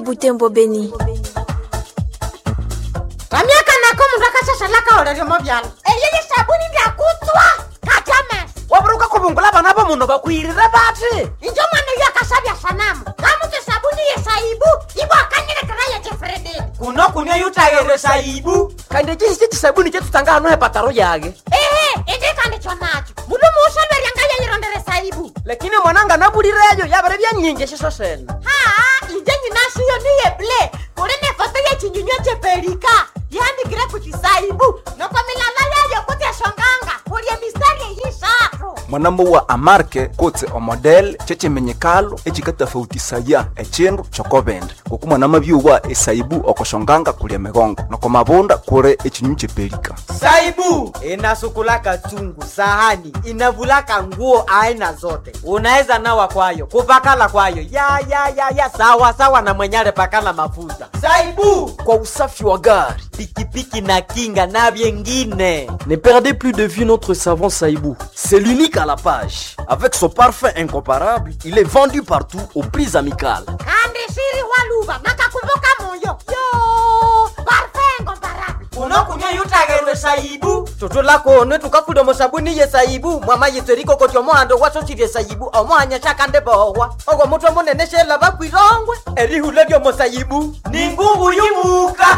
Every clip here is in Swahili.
Butembo Beni. vamyaka nako mundu akashashalaka olelyomo vyalo eyeye sabuni ndyakutswa katame waburuka kuvungula vana va munhu vakwirire vati injo mwana uyo akashavya sanamu kamuti sabuni yesaibu ivo akanyilekera yejefrededi kuno kunia yutayere saibu kandi cisi cisabuni cetutanga hano hepataro yake ehe indikandikyo nacho mundu muusolweryanga yeyirondere saibu lakini mwananga nabulireyo yavere vyanyinji ciso sene haa inje nyinashiyo niyeble kuli ne foto yechinyunywa chepelika yandikire kuchisaibu noko milala yayo kuti eshonganga kulye mistari eyishatu mwanamo wa amarke kotse omodele cecemenyekalo ecikatafautisaya ecindu cokovende ngoku mwanama byuwa esaibu okoshonganga kulia migongo noko mavunda kuli ecinyu cepelika saibu inasukulaka chungu sahani inavulaka nguo aina zote unaweza nawa kwayo kupakala kwayo ya ya ya ya sawa sawa na mwenyale pakala mafuta saibu kwa usafi wa gari. pikipiki na kinga na vyengine Ne perdez plus de vue notre savon Saïbou. C'est l'unique à la page. Avec son parfum incomparable, il est vendu partout aux prix amicales. kandi shiri waluva nakakumbuka moyo yo parfengo barabi unokunya yutagerwe saibu tutulakone tukafuda musabuni ye saibu mwama yitseriko koti omohando wasosirye saibu omohanya shakande bohwa ogwo mutwe munene shela bakwirongwe erihula lyomusaibu ni ngungu yimuka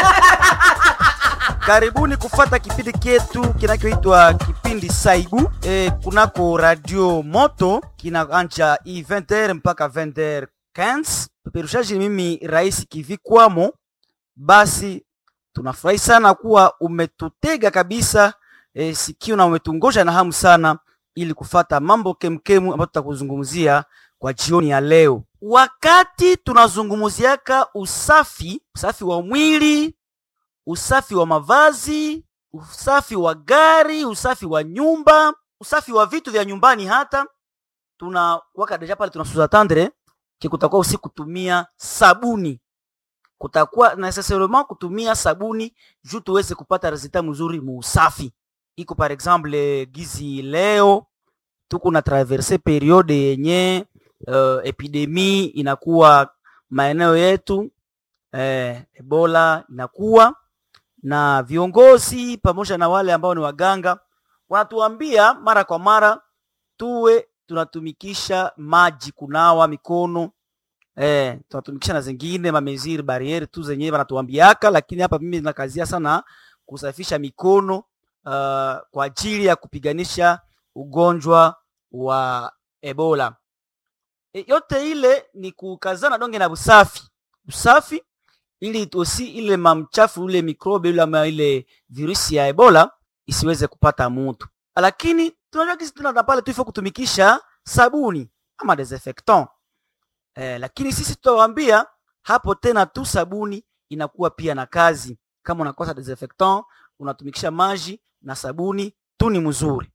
karibuni kufata kipindi kyetu kinachoitwa kipindi saibu e, kunako radio moto kinaanja i 20h mpaka 20h15 peperushaji ni mimi rais kivikwamo basi tunafurahi sana kuwa umetutega kabisa e, sikio na umetungoja na hamu sana ili kufata mambo kemkemu ambayo tutakuzungumzia kwa jioni ya leo wakati tunazungumziaka usafi usafi wa mwili usafi wa mavazi, usafi wa gari, usafi wa nyumba, usafi wa vitu vya nyumbani. Hata tuna waka deja pale tunasuza tandre ki kutakuwa usi kutumia sabuni, kutakuwa necessairement kutumia sabuni juu tuweze kupata resultat mzuri mu usafi. Iko par exemple gizi leo tuko na traverse periode yenye uh, epidemi inakuwa maeneo yetu eh, Ebola inakuwa na viongozi pamoja na wale ambao ni waganga wanatuambia mara kwa mara tuwe tunatumikisha maji kunawa mikono eh, tunatumikisha na zingine mameziri bariere tu zenyewe wanatuambiaka, lakini hapa mimi nakazia sana kusafisha mikono uh, kwa ajili ya kupiganisha ugonjwa wa Ebola. E, yote ile ni kukazana donge na usafi usafi ili osi ile mamchafu ule mikrobe ule ama ile virusi ya Ebola isiweze kupata mtu. Lakini tunajua kisi tuna pale tuifo kutumikisha sabuni ama desinfectant. Eh, lakini sisi tutawaambia hapo tena tu sabuni inakuwa pia na kazi. Kama unakosa desinfectant, unatumikisha maji na sabuni tu ni mzuri.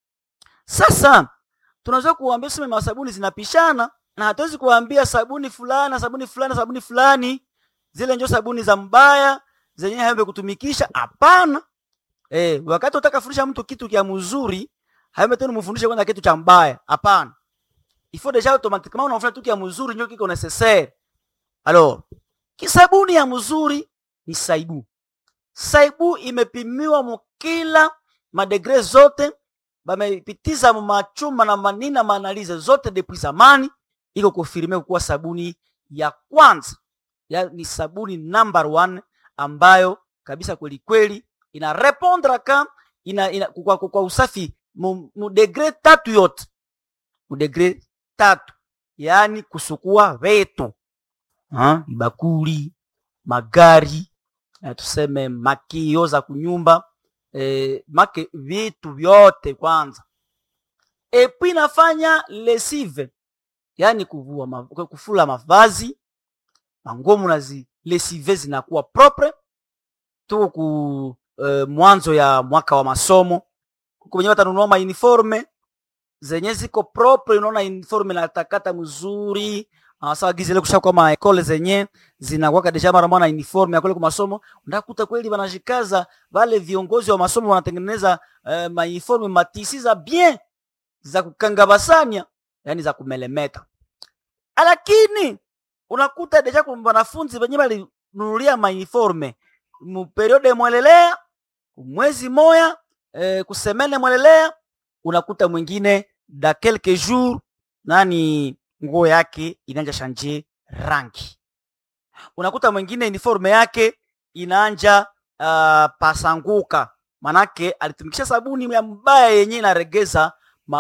Sasa tunaweza kuwaambia sema masabuni zinapishana na hatuwezi kuwaambia sabuni fulani sabuni fulani sabuni fulani zile njo sabuni za mbaya zenyewe haembe kutumikisha. Hapana. Eh, wakati utaka fundisha mtu kitu kia mzuri, haembe tena mfundishe kwanza kitu cha mbaya. Hapana. Il faut déjà automatiquement unafanya kitu kia mzuri ndio kiko necessaire. Alors, kisabuni ya mzuri ni saibu. Saibu imepimiwa mukila madegre zote bamepitiza machuma na manina maanalize zote depuis zamani, iko kufirime kuwa sabuni ya kwanza ya, ni sabuni number one ambayo kabisa kweli kweli ina répondre ka ina, ina kwa, kwa, kwa usafi mu, mu degre tatu yote mu degre tatu, yaani kusukua vetu ha? bakuli magari eh, tuseme makio za kunyumba eh, make vitu vyote kwanza epui nafanya lesive yaani kuvua ma, kufula mavazi manguo munazilesive zinakuwa propre. Tuko ku uh, mwanzo ya mwaka wa masomo, kwenye watanunua ma uniforme zenye ziko propre, unaona uniforme natakata mzuri sawa gizile kusha kwa maekole zenye zinakuwa deja mara mwana uniforme ya kule kwa masomo, ndakuta kweli wanajikaza wale viongozi wa masomo wanatengeneza uh, ma uniforme matisi za bien za kukanga basanya, yani za kumelemeta, lakini unakuta deja kwa wanafunzi wenye walinunulia mauniforme mu periode mwelelea mwezi moya eh, kusemene mwelelea unakuta mwingine da quelques jours nani nguo yake inaanja shanje rangi unakuta mwingine uniforme yake inaanja uh, pasanguka manake alitumikisha sabuni ya mbaya yenye inaregeza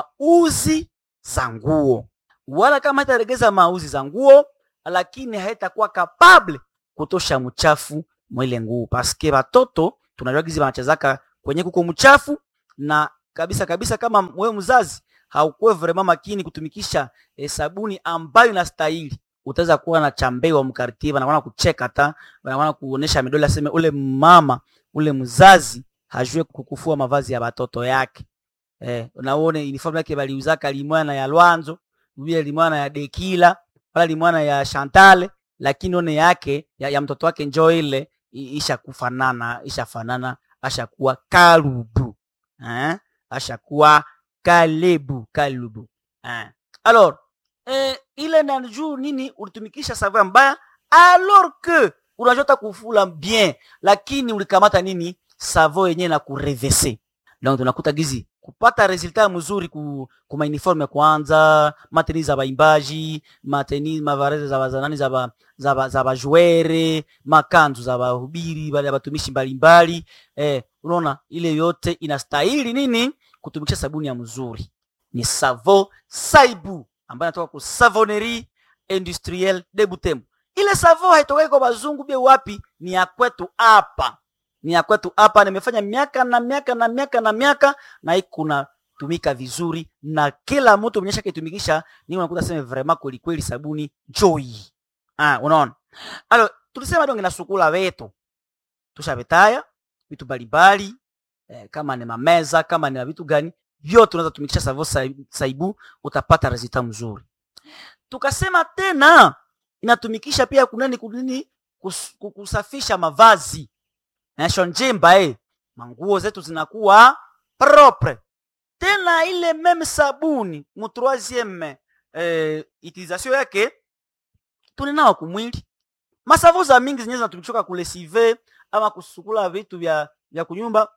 mauzi za nguo wala kama haitaregeza mauzi za nguo lakini haitakuwa kapable kutosha mchafu mwile nguo paske batoto tunajua gizi wanachezaka kwenye kuko mchafu na kabisa kabisa kama wewe mzazi haukuwe vraiment makini kutumikisha eh, sabuni ambayo inastahili utaweza kuwa na chambewa mkartie wanaona kucheka ta wanaona kuonesha midole aseme ule mama ule mzazi hajue kukufua mavazi ya batoto yake eh, unaone uniform yake baliuzaka limwana ya Lwanzo vile limwana ya Dekila wala limwana ya Chantale lakini one yake ya, ya mtoto wake njoo ile i- ishakufanana ishafanana ashakuwa kalubu eh? ashakuwa kalebu kalubu eh. alors eh, ile na juu nini ulitumikisha savon mbaya alors que unajota kufula bien lakini ulikamata nini savon yenyewe na kurevese donc tunakuta gizi kupata resultat mzuri ku, ku mauniforme kwanza mateni za baimbaji mateni mavareze za bazanani za ba, za ba, za bajuere makanzu za bahubiri bale batumishi mbalimbali eh, unaona ile yote inastahili nini kutumikisha sabuni ya mzuri ni savo saibu ambayo inatoka ku savonnerie industrielle de Butembo. Ile savo haitokei kwa bazungu bie wapi, ni ya kwetu hapa, ni ya kwetu hapa. Nimefanya miaka na miaka na miaka na miaka na hii kuna tumika vizuri na kila mtu mwenye shaka itumikisha, ni unakuta sema vraiment kweli kweli sabuni joy. Ah, unaona? Alo, tulisema donge na sukula wetu. Tushabetaya vitu mbalimbali eh, kama ni mameza kama ni vitu gani vyote unaweza tumikisha savo sai- saibu utapata resultat mzuri tukasema tena inatumikisha pia kunani kunini kus, ku- kusafisha mavazi nasho njimba eh. manguo zetu zinakuwa propre tena ile meme sabuni mu troisieme eh, utilisation yake tuninawa kumwili masavu za mingi zenyewe zinatumikishwa kulesive ama kusukula vitu vya vya kunyumba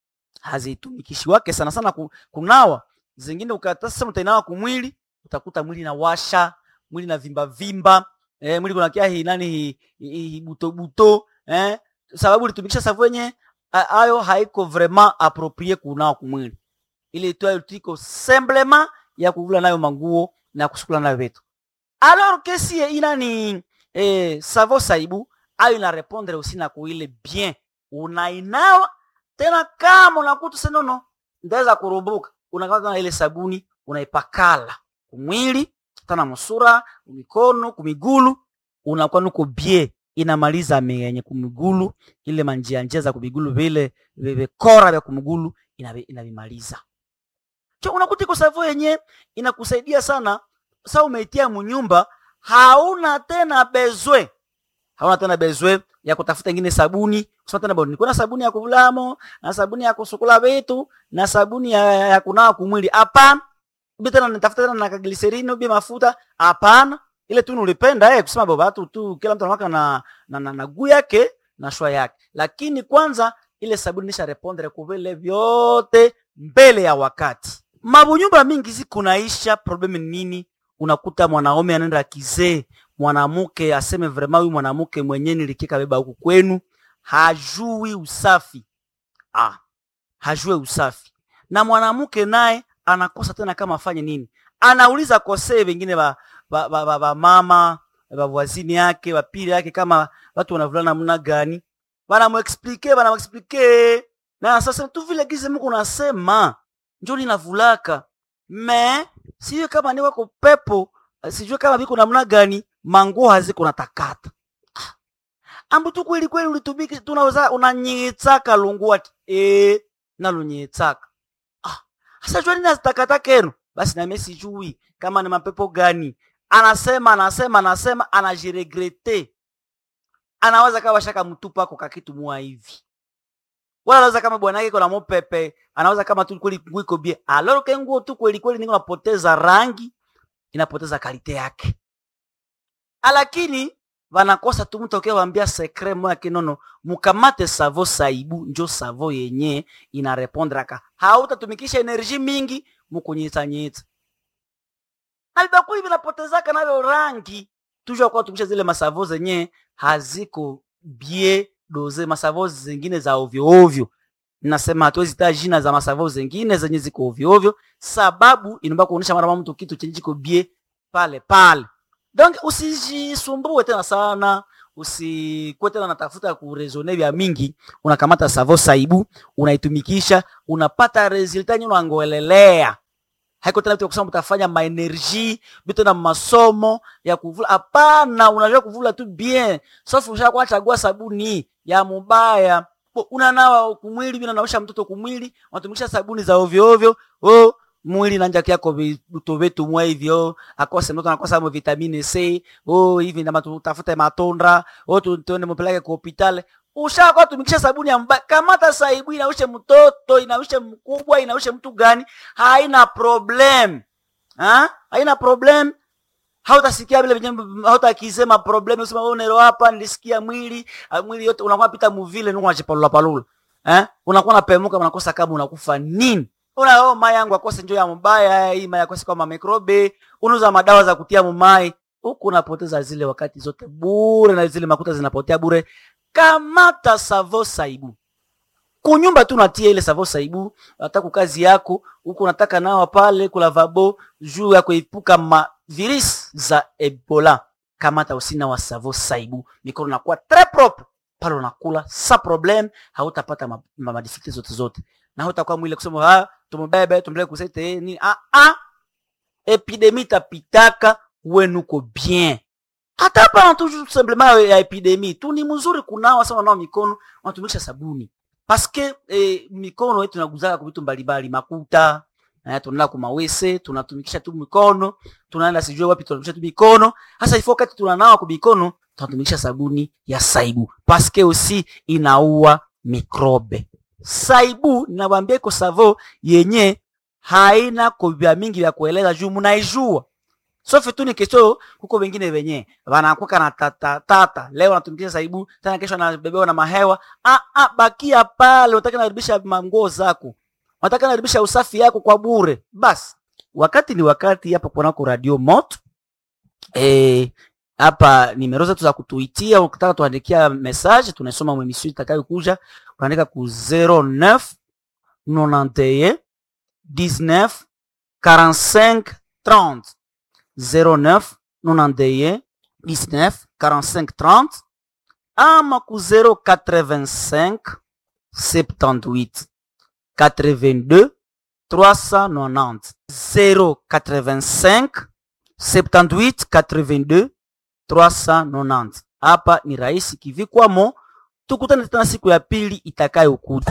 hazitumikishi sana sana ku, kunawa zingine ukata sasa utainawa kumwili utakuta mwili na washa mwili na vimba vimba eh, mwili kuna kia hii nani hii hi, hi, buto buto eh, sababu ulitumikisha savu yenye a- ayo haiko vraiment approprié kunawa kumwili ile tu tiko simplement ya kuvula nayo manguo na kusukula nayo vitu alors que si ina ni eh, savo saibu ayo ina répondre aussi na kuile bien unainawa tena kama unakuta senono ndaweza kurumbuka unakata na ile sabuni unaipakala kumwili tana musura kumikono kumigulu unakuwa nuko bie inamaliza menye kumigulu ile manjia njia za kumigulu vile vikora vya kumigulu inavi- inavimaliza cho unakuta iko savo yenye inakusaidia sana sa umeitia munyumba hauna tena bezwe hauna tena bezwe ya kutafuta ingine sabuni kusema tena bwana niko na sabuni ya kuvulamo na sabuni ya kusukula vitu na sabuni ya, ya kunawa kumwili hapana ubi tena nitafuta tena na kagliserini ubi mafuta hapana ile tu nulipenda eh, kusema baba tu tu kila mtu anawaka na na, na, na guu yake na shwa yake lakini kwanza ile sabuni nisha repondre kuvile vyote mbele ya wakati mabunyumba mingi ziko naisha problem ni nini unakuta mwanaume anaenda kizee mwanamke aseme vrema huyu mwanamke mwenye nilikika beba huku kwenu hajui usafi ah, hajue usafi na mwanamke naye anakosa tena kama afanye nini anauliza kosee wengine ba, ba, ba, ba, ba mama bavwazini yake bapili yake kama watu wanavulana namna gani banamuexplike banamuexplike na sasa tu vile gize mko unasema njo ninavulaka me sijue kama ni wako pepo sijue kama biko namna gani manguo haziko natakata Ah. ambu tu kweli kweli ulitumiki tunaweza unanyitsaka lunguati e nalunyitsaka ah sasa jua nini azitakata kenu basi nami sijui kama ni mapepo gani anasema anasema anasema anajiregrete anaweza kawa shaka mtupa ako kakitu mua hivi wala anaweza kama bwana yake kuna mopepe anaweza kama tu kweli nguo iko bie aloro ke nguo tu kweli kweli niko napoteza rangi inapoteza kalite yake lakini vanakosa tu mtu akiwambia sekre moya kinono mukamate savo saibu njo savo yenye inarepondraka hautatumikisha enerji mingi mukunyitsanyitsa na vibakuli vinapotezaka navyo rangi tujua kuwa tumikisha zile masavo zenye haziko bie doze masavo zingine za ovyo ovyo nasema hatuwezi taa jina za masavo zingine zenye ziko ovyo ovyo sababu inaomba kuonyesha mara mtu kitu chenye chiko bie pale pale donc usijisumbue tena sana usikuwe tena natafuta kurezone vya mingi unakamata savo saibu unaitumikisha unapata resulta yenye unangoelelea haiko tena vitu ya kusema utafanya maenergie vitu na masomo ya kuvula hapana unajua kuvula tu bien sauf ushakuwa chagua sabuni ya mubaya Bo, unanawa kumwili bila naosha mtoto kumwili unatumikisha sabuni za ovyo ovyo oh mwili nanja kyako vitu vitu mwa hivyo akose mtoto anakosa mo vitamini C oh hivi na tafute matondra oh tu- tuende mpeleke kwa hospitali ushakuwa tumikisha sabuni ya mbaya kamata saibu inaushe mtoto inaushe mkubwa inaushe mtu gani haina problem ha? haina problem hautasikia vile venye hautakisema problem usema wewe nero hapa nilisikia mwili ah, mwili yote unakuwa pita muvile nuko unachipalula palula eh unakuwa unapemuka unakosa kama unakufa nini una oh mai yangu akose njoo ya mbaya hii mai akose kama mikrobe unauza madawa za kutia mumai huku unapoteza zile wakati zote bure na zile makuta zinapotea bure kamata savo saibu kunyumba tu natia ile savo saibu nataka kazi yako huku unataka nawa pale kulavabo juu ya kuepuka ma virus za ebola kamata usina wa savo saibu mikono nakuwa très propre pale unakula sa problem hautapata ma, ma, ma difficulties zote zote na hautakuwa mwile kusema ah tumubebe tumpeleke kusete eh, nini ah ah epidemi tapitaka wenuko bien hata hapa tu simplement ya epidemi tu ni mzuri kunawa sawa nao mikono wanatumikisha sabuni paske eh, mikono yetu inaguzaka kwa vitu mbalimbali makuta eh, tunaenda kumawese tunatumikisha tu mikono tunaenda sijue wapi tunatumikisha tu mikono hasa ifo wakati tunanawa kwa mikono tunatumikisha sabuni ya saibu paske usi inaua mikrobe saibu ninawambia iko savo yenye haina ko vya mingi vya kueleza juu munaijua sofe tu ni kesho huko wengine wenye wanakuka na tata, tata. leo anatumikisha saibu tena kesho anabebewa na mahewa ah, ah, bakia pale unataka naribisha manguo zako unataka naribisha usafi yako kwa bure basi wakati ni wakati hapa kunako radio moto eh, hapa nimero zetu za kutuitia ukitaka tuandikia message tunasoma mwemisio itakayokuja unaandika ku 09 91 19 45 30 09 91 19 45 30 ama ku 085 78 82 390 085 78 82 390 hapa ni rahisi kivikwamo tukutane tena siku ya pili itakayokuja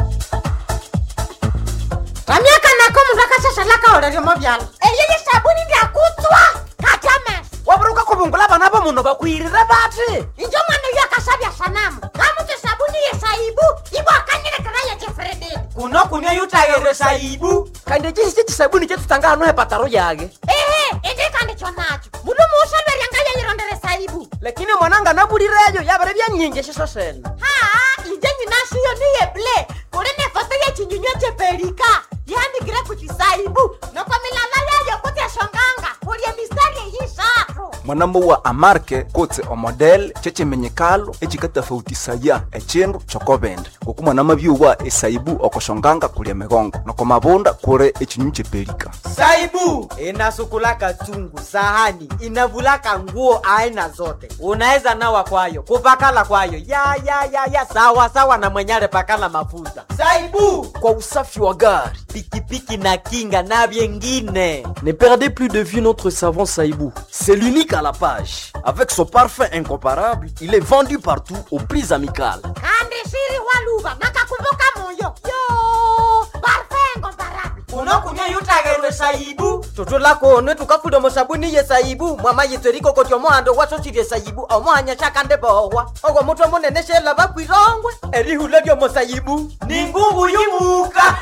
ramyaka nako mundu akashashalaka oleryomo vyalo eyeye sabuni ndyakutswa kajames waburuka kubungula bana bo muno bakwirire bati injo mwana uyo akasabya sanamu kamuti sabuni yesaibu ibo akanyilekera yejefrededi kuno kunywa yutayere saibu kandi chisi chisabuni chetutanga hano hepataro yage ehe indikandikyo nacho mundu muusolwerya yeyirondere saibu lakini mwananga nabulireyo yabere byanyingi shiso sena haa inje nyinashiyo niyeble kuli ne foto yechinyunywa cheperika yandikire kuti saibu noko milala yayo kuti eshonganga kulye mistari eyishatu mwanamo wa amarke kutse omodel chechimenyekalo echikatafautisaya echindu chokobende ngoku mwanama byuwa esaibu okoshonganga kulia migongo noko mabunda kure echinyunyu chepelika saibu inasukulaka chungu sahani inavulaka nguo aina zote unaweza nawa kwayo kupakala kwayo ya ya ya ya sawa sawa na mwenyale pakala mafuta saibu kwa usafi wa gari pikipiki na kinga na vyengine Ne perdez plus de vue notre savon Saïbou. C'est l'unique à la page. Avec son parfum incomparable, il est vendu partout aux prix amicales. kandi shiri waluva nakakumbuka moyo yo parfengo barabi unokunywa yutagerwe saibu tutulakonwe tukafuda musabuni ye saibu mwama yitseriko koti omohando wasosirye saibu omohanya shakande bohwa ogwo mutwe munene shela bakwirongwe erihula lyomusaibu ni ngungu yibuka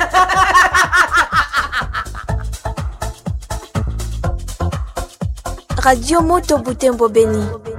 Radio Moto Butembo Beni.